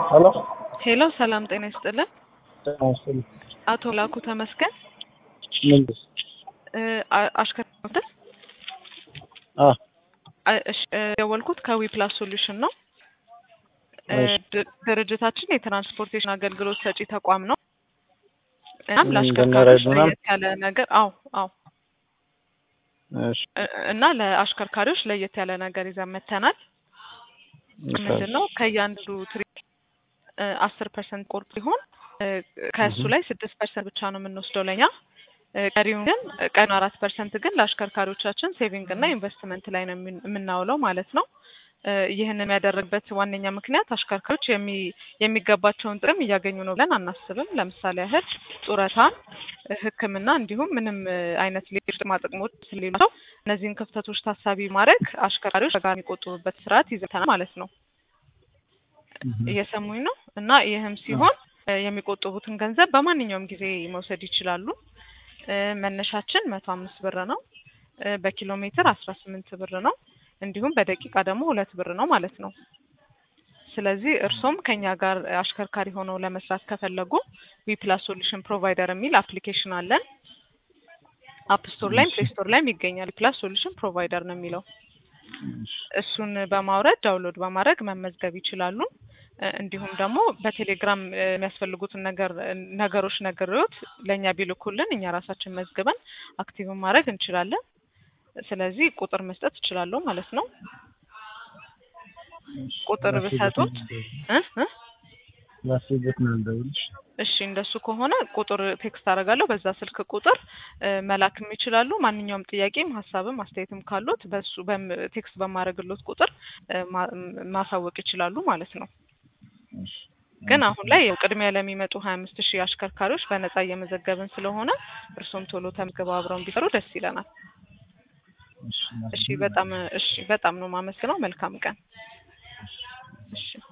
ሄሎ ሄሎ ሰላም ጤና ይስጥልን። ጤና ይስጥልኝ። አቶ ላኩ ተመስገን ምንድን እ አ- አሽከርካሪ አ አ- እሺ፣ እ የደወልኩት ከዊ ፕላስ ሶሉሽን ነው። እ እሺ። ድ- ድርጅታችን የትራንስፖርቴሽን አገልግሎት ሰጪ ተቋም ነው። እናም ምን ለአሽከርካሪዎች እንደሚረዱ ነው? ለየት ያለ ነገር አዎ አዎ እሺ እ- እና ለአሽከርካሪዎች ለየት ያለ ነገር ይዘን መተናል። ምንድን ነው ከእያንዱ ትሪፕ አስር ፐርሰንት ቆርጥ ሲሆን እ ከእሱ Mhm. ላይ ስድስት ፐርሰንት ብቻ ነው የምንወስደው ለኛ እ ቀሪውን ግን ቀኑ አራት ፐርሰንት ግን ለአሽከርካሪዎቻችን ሴቪንግ እና ኢንቨስትመንት ላይ ነው የምን- የምናውለው ማለት ነው። እ ይህንን የሚያደርግበት ዋነኛ ምክንያት አሽከርካሪዎች የሚ- የሚገባቸውን ጥቅም እያገኙ ነው ብለን አናስብም። ለምሳሌ ያህል ጡረታ፣ እ ሕክምና እንዲሁም ምንም እ አይነት ሌሎች ጥቅማ ጥቅሞች ስለሌላቸው እነዚህን ክፍተቶች ታሳቢ ማድረግ አሽከርካሪዎች በጋራ የሚቆጥቡበት ስርዓት ይዘተናል ማለት ነው። እየሰሙኝ ነው። እና ይህም ሲሆን እ የሚቆጥቡትን ገንዘብ በማንኛውም ጊዜ መውሰድ ይችላሉ። እ መነሻችን መቶ አምስት ብር ነው። እ በኪሎ ሜትር አስራ ስምንት ብር ነው። እንዲሁም በደቂቃ ደግሞ ሁለት ብር ነው ማለት ነው። ስለዚህ እርሶም ከኛ ጋር አሽከርካሪ ሆነው ለመስራት ከፈለጉ ዊ ፕላስ ሶሉሽን ፕሮቫይደር የሚል አፕሊኬሽን አለን። አፕ ስቶር ላይም ፕሌይ ስቶር ላይም ይገኛል። ዊ ፕላስ ሶሉሽን ፕሮቫይደር ነው የሚለው እሱን በማውረድ ዳውንሎድ በማድረግ መመዝገብ ይችላሉ። እ እንዲሁም ደግሞ በቴሌግራም እ የሚያስፈልጉትን ነገር ነገሮች ነግሬዎት ለእኛ ቢልኩልን እኛ ራሳችን መዝግበን አክቲቭ ማድረግ እንችላለን። ስለዚህ ቁጥር መስጠት እችላለሁ ማለት ነው። ቁጥር ብሰጡት እ እ ላስቤት ነው ልደውልሽ። እሺ እንደሱ ከሆነ ቁጥር ቴክስት አደርጋለሁ። በዛ ስልክ ቁጥር እ መላክም ይችላሉ። ማንኛውም ጥያቄም ሀሳብም አስተያየትም ካሉት በሱ በም- ቴክስት በማድረግሎት ቁጥር እ ማ- ማሳወቅ ይችላሉ ማለት ነው። እሺ። ግን አሁን ላይ ያው ቅድሚያ ለሚመጡ ሀያ አምስት ሺህ አሽከርካሪዎች በነጻ እየመዘገብን ስለሆነ እርሶም ቶሎ ተመዝግበው አብረውን ቢሰሩ ደስ ይለናል። እሺ እሺ በጣም እሺ በጣም ነው የማመስግነው። መልካም ቀን። እሺ